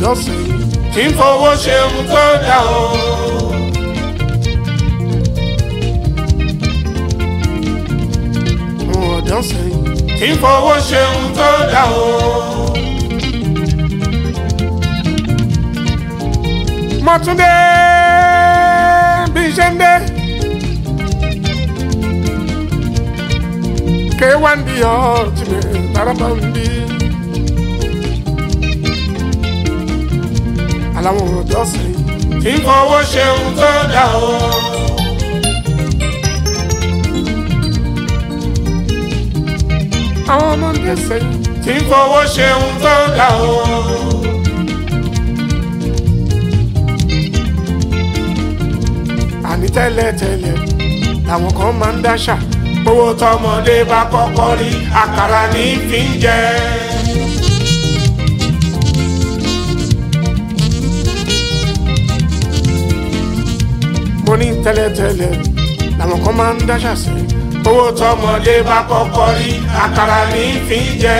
ọ̀dọ́ sẹ́yìn tí ń fowó ṣe ohun tó dá o. àwọn ọ̀dọ́ sẹ́yìn tí ń fowó ṣe ohun tó dá o. mọ́túndé bí iṣẹ́ ń dé. K1 the ultimate tarabambi. Aláwọn ọ̀dọ́ sẹ́yìn tí ń fowó ṣe ohun tó dá o. àwọn ọmọdé sẹ́yìn tí ń fowó ṣe ohun tó dá o. àní tẹ́lẹ̀tẹ́lẹ̀ làwọn kan máa ń dáṣà. owó tọmọdé bá kọ́kọ́ rí àkàrà ní fi ń jẹ. mo ní tẹ́lẹ̀tẹ́lẹ̀ làwọn kan máa ń dáṣà sí. owó tọmọdé bá kọ́kọ́ rí àkàrà ní fi ń jẹ.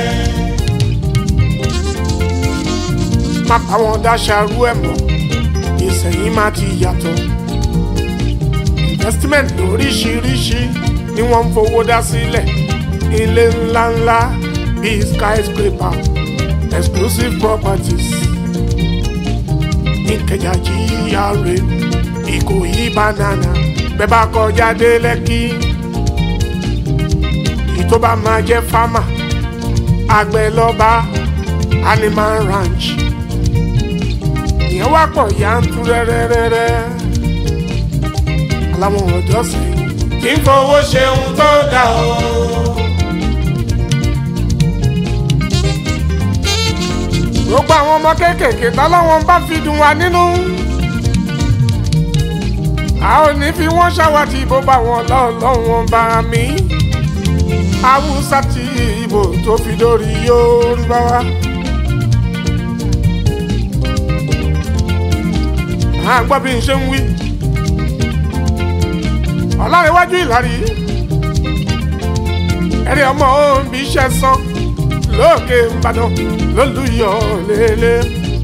má pa wọn dáṣà rú ẹ̀ mọ́ ìsẹ̀yìn má ti yàtọ̀. investment lóríṣiríṣi ni wọ́n ń fowó dá sílẹ̀ ilé ńláńlá bíi skyscraper exclusive properties ìkẹjà GRA ìkòyí banana bẹ́ẹ̀ bá kọjá dé lẹ́kì ìtó bá máa jẹ́ fámà àgbẹ̀ lọ́ba animal ranch ìyẹn wá pọ̀ yántú rẹ́rẹ́rẹ́rẹ́ aláwọn ọ̀dọ́ sẹ́yìn tí ń fowó ṣe ohun tó dá o. gbogbo àwọn ọmọ kéékèèké tọ́lọ́wọ́n bá fi dùn wá nínú. a ò ní fi wọ́n ṣàwátì bó bá wọn lọ́ọ̀lọ́wọ́n bá mi. haúsá tí ìbò tó fi dórí yorùbá wa. à ń gbọ́ bí n ṣe ń wí. ọ̀làríwájú ìlàrí. ẹ̀rí ọmọ òun bí iṣẹ́ sán lókè ìbàdàn lólùyọ lélẹ̀.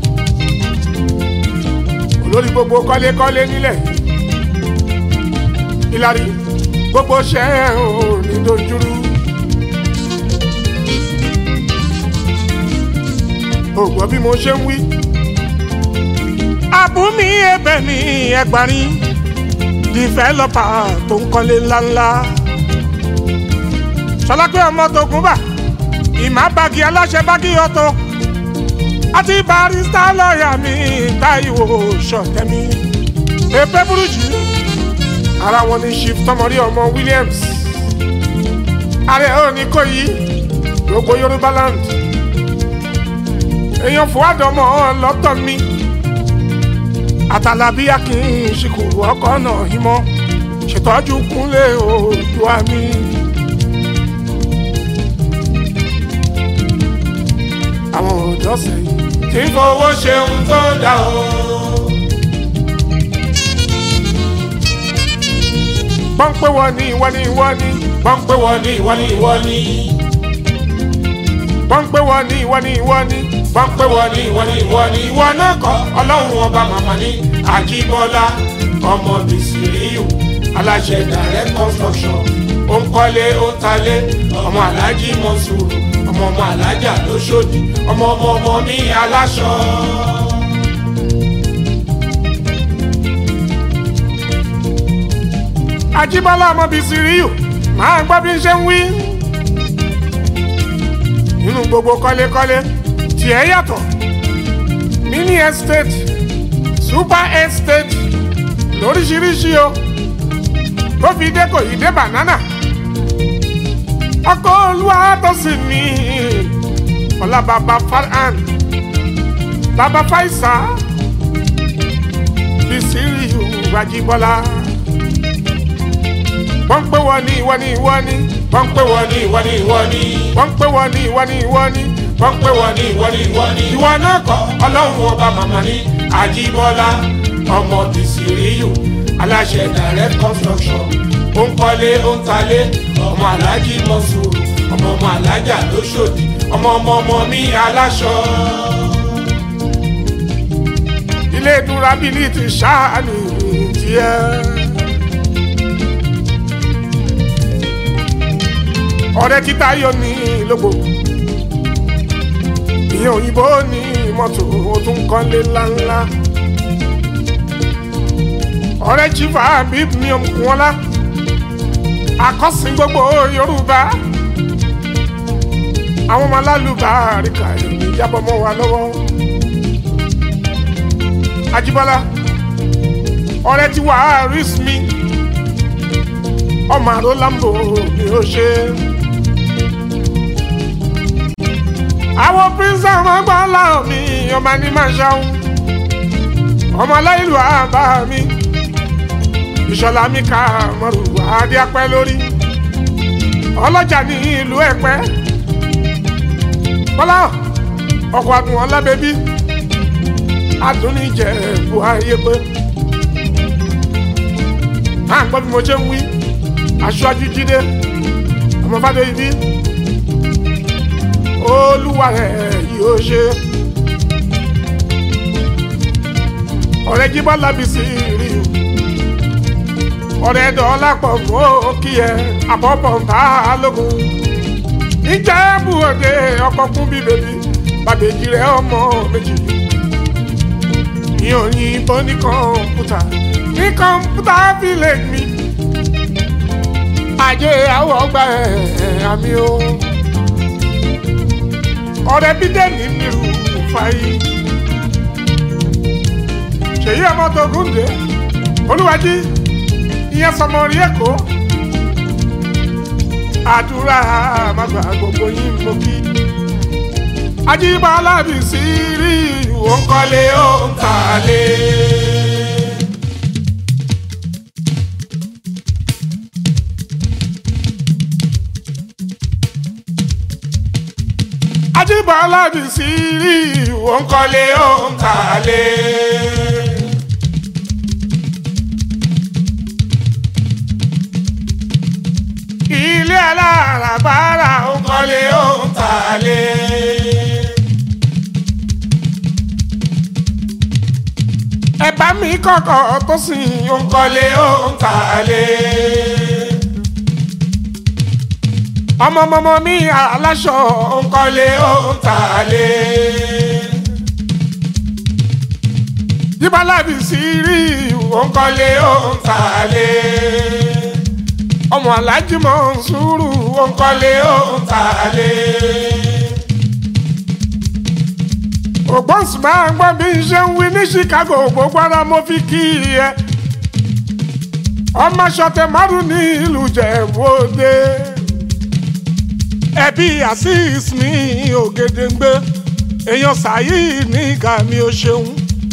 olórí gbogbo kọ́lékọ́lé nílẹ̀ ìlàrí gbogbo ṣẹ́ ò ní dojúrú. ògbọ́n bí mo ṣe ń wí. àbúmi ẹ̀bẹ̀ ní ẹgbàrin dìfẹ́lọ́pà tó ń kọ́lé ńláńlá. sọlá pé ọmọ tó gún bà ìmá bagi aláṣẹ bagi ọtọ àti barista lọ́ọ̀yà mi Táíwò Ṣọ̀tẹ́mi èpè burújí ara wọn ní chief tọmọrí ọmọ Williams ààrẹ òní kò yí gbogbo Yorùbá land èèyàn fúwádọmọ lọ́tọ̀ mi àtàlàbí akin ṣìkù ọkọ̀ náà ìmọ̀ ṣètọ́jú kúnlé Oòduà mi. àwọn ọ̀dọ́ sẹ́yìn tí ń fowó ṣe ohun tó dá o. wọ́n ń pè wọ́n ní ìwọ ní ìwọ ní wọ́n ń pè wọ́n ní ìwọ ní ìwọ ní. wọ́n ń pè wọ́n ní ìwọ ní ìwọ ní wọ́n ń pè wọ́n ní ìwọ ní ìwọ ní. ìwọ náà kọ́ ọlọ́run ọba màmá ní àjíbọ́lá ọmọ bìsíríù aláṣẹ direct construction ó ń kọ́lé ó ń talé ọmọ alájí mọ́sùrù ọmọ ọmọ alájà lóṣòdì ọmọ ọmọ ọmọ mi aláṣọ. Ajíbọ́lá ọmọ bíi Sìríyù máa gbọ́ bí n ṣe ń wí. nínú gbogbo kọ́lékọ́lé tiẹ̀ yàtọ̀ mini estate super estate lóríṣiríṣi o tó fi dé kò yí dé banana ọkọ olúwa tó sì ní ọlá bàbá farhan bàbá faisa Bísírìù Ajíbọ́lá wọ́n ń pè wọ́n ní ìwọ ní ìwọ ní wọ́n ń pè wọ́n ní ìwọ ní ìwọ ní. wọ́n ń pè wọ́n ní ìwọ ní ìwọ ní wọ́n ń pè wọ́n ní ìwọ ní ìwọ ní. ìwọ náà kọ́ ọlọ́run ọba màmá ní àjíbọ́lá ọmọ bìsíríyù aláṣẹ direct construction ó ń kọ́lé ó ń talé ọmọ alájí mọ́sùrù ọmọ ọmọ alájà lóṣòdì ọmọ ọmọ ọmọ mi aláṣọ. ilé durability ṣáàní tiẹ̀. ọ̀rẹ́ títa yóò ní lógo ìyẹn òyìnbó ní mọ́tò ó tún kọ́lé ńláńlá ọ̀rẹ́ chifa bíb ní ọmọkùnwọ́lá akọ́sìn gbogbo yorùbá àwọn ọmọ alálùbáríkà ìròyìn ìjábọ̀ mọ́ wa lọ́wọ́ Ajíbọ́lá ọ̀rẹ́ tí wàá rí mi ọmọ àrò lambo mi ò ṣe. àwọn pírísà máa gbọ́ láwọn mi ọmọ ní máa ṣàwọn ọmọ aláìlú àbá mi ìṣọ̀lá mi ká mọ̀rù adé apẹ́ lórí ọlọ́jà ní ìlú ẹ̀pẹ́ bọ́lá ọkọ̀ àdùn ọlábẹ́bí adúníjẹ bu ayé pé à ń gbọ́ bí mo ṣe ń wí aṣáájú jíde ọmọ fàdé ibi olúwa rẹ̀ yóò ṣe ọ̀rẹ́ jíbọ́ lábìsí rí o ọ̀rẹ́ dọ́lápọ̀ mọ́ kí ẹ àbọ̀bọ̀ ń bá a lógun níjẹ́bù òde ọkọ̀ kún bí bèbí bàbèjì rẹ̀ ọmọ méjì ní òyìnbó ní kọ̀ǹpútà ní kọ̀ǹpútà village mi ajé àwọ̀ ọgbà ẹ̀ àmì o ọ̀rẹ́ bídẹ́ẹ̀nì nírú fàyè ṣèyí ọmọ tó gúndé olúwàjí ìyẹn sọmọ rí èkó àdúrà àmàgbà gbogbo yín mo kí ajíbọ́lá bí sí rí ìwò ń kọ́lé ó ń tàlé. ajíbọ́lá bí sí rí ìwò ń kọ́lé ó ń tàlé. ilé alárabára ó ń kọ́lé ó ń tàlé. ẹ̀bá mi kọ̀kọ̀ tó sìn ó ń kọ́lé ó ń tàlé. ọmọọmọ mi aláṣọ ó ń kọ́lé ó ń tàlé. yíbalábi sí rí ó ń kọ́lé ó ń tàlé ọmọ alájí mọ̀ ń sùúrù ó ń kọ́lé ó ń tàlé. ògbóǹsì máa ń gbọ́ bí n ṣe ń wí ní Chicago gbogbo ara mo fi kí ẹ. ọmọ ṣọtẹ márùn ní ìlú Jẹ̀bú-Òde. ẹbí Azeez ní Ògèdèngbé èèyàn sàyí ní ìgà mi ò ṣeun.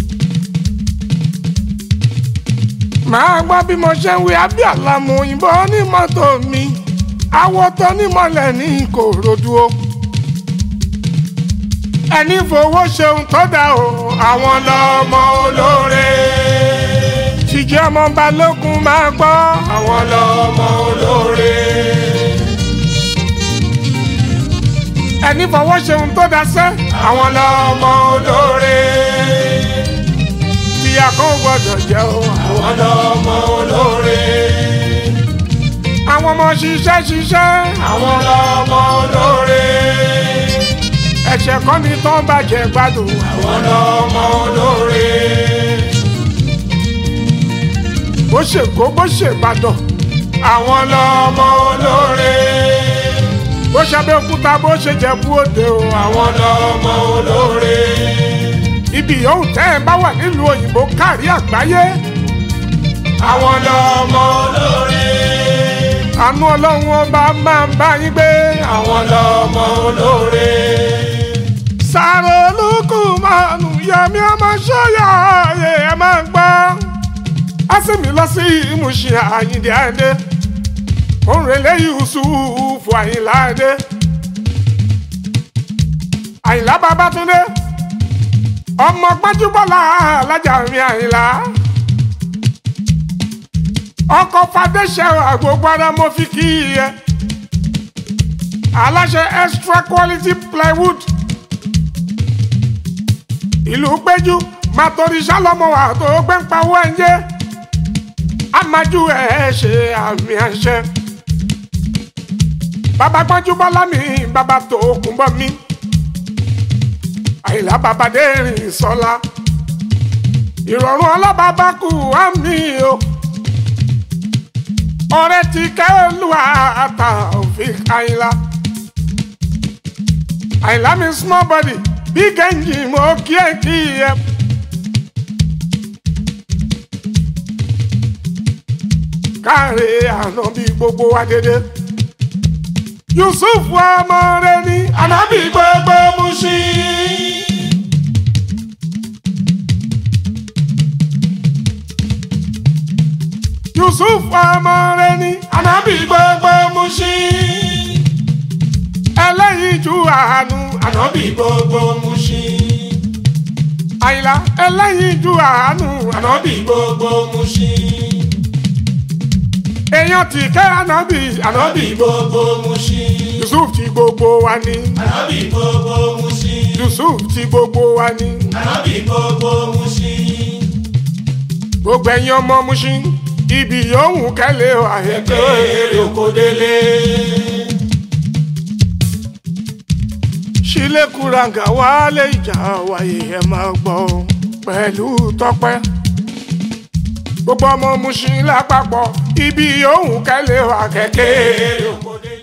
máa gbọ́ bí mo ṣe ń wí abíàlà mo òyìnbó ní mọ́tò mi awọ tó nímọ̀lẹ̀ ní Ìkòròdú o. ẹni fowó ṣeun tó dá o àwọn lọ́mọ olóore. jíjẹ́ ọmọ balógun máa gbọ́ àwọn lọ́mọ olóore. ẹni fowó ṣeun tó dá sẹ́ àwọn lọ́mọ olóore ìyá kan gbọ́dọ̀ jẹ́ o. àwọn lọ́mọ olóore. àwọn ọmọ ṣiṣẹ́ ṣiṣẹ́. àwọn lọ́mọ olóore. ẹ̀ṣẹ̀ kan ní tán bàjẹ́ gbádùn. àwọn lọ́mọ olóore. bó ṣe kó bó ṣe bàdàn. àwọn lọ́mọ olóore. bó ṣe Abẹ́òkúta bó ṣe Jẹ̀bú Òde o. àwọn lọ́mọ olóore ibi yòówù tẹ́ ẹ bá wà nílùú òyìnbó kárí àgbáyé. àwọn lọ́mọ olóore. àánú ọlọ́run ọba máa ń bá yín gbé. àwọn lọ́mọ olóore. sáré olùkù mọ́nù yẹmi ọmọ ṣọ́yà ẹ̀ ẹ̀ máa gbọ́. á sì mí lọ sí ìmúṣẹ àyíǹde àdé. òun rèlé Yusufu Àyìnlá àdé. Àyìnlá Babátúndé ọmọ gbajúbọ́lá alájà mi àyìnlá ọkọ̀ fàdéṣẹ́ àgbògbára mo fi kí ẹ aláṣẹ extra quality plywood ìlú péjú máa torí sálọmọ wa tó gbé ń pa owó ẹ̀yẹ amájú ẹ̀ ṣe àmì àṣẹ bàbá gbọ́njú bọ́lá mi bàbá tó kún bọ́ mi àyìnlá bàbá dẹ́rìn sọ́lá ìrọ̀rùn ọlọ́bàbá kù á mi o ọ̀rẹ́ ti kẹ́ olúwa àtà òfin àyìnlá àyìnlá mi small body big engine mo kí ẹ kí ẹ. káre àná bí gbogbo wa dédé yusuf ọmọ rẹ ní ànábì gbogbo Mushin. yusuf ọmọ rẹ ní ànábì gbogbo Mushin. ẹlẹ́yinjú àánú ànábì gbogbo Mushin. àyìnlá ẹlẹ́yinjú àánú ànábì gbogbo Mushin. èèyàn ti kẹ́ ànábì ànábì gbogbo Mushin. yusuf ti gbogbo wa ní ànábì gbogbo Mushin. yusuf ti gbogbo wa ní ànábì gbogbo Mushin. gbogbo ẹ̀yin ọmọ Mushin ibi yòówù kẹ́lẹ́ o àyẹ̀kọ́ èrè oko délé. ṣílẹ̀kùràǹgà wálé ìjà wáyé ẹ̀ máa gbọ́ pẹ̀lú tọpẹ́ gbogbo ọmọ Mushin lápapọ̀ ibi yòówù kẹ́lẹ́ o àkẹ́kẹ́ èrè oko délé.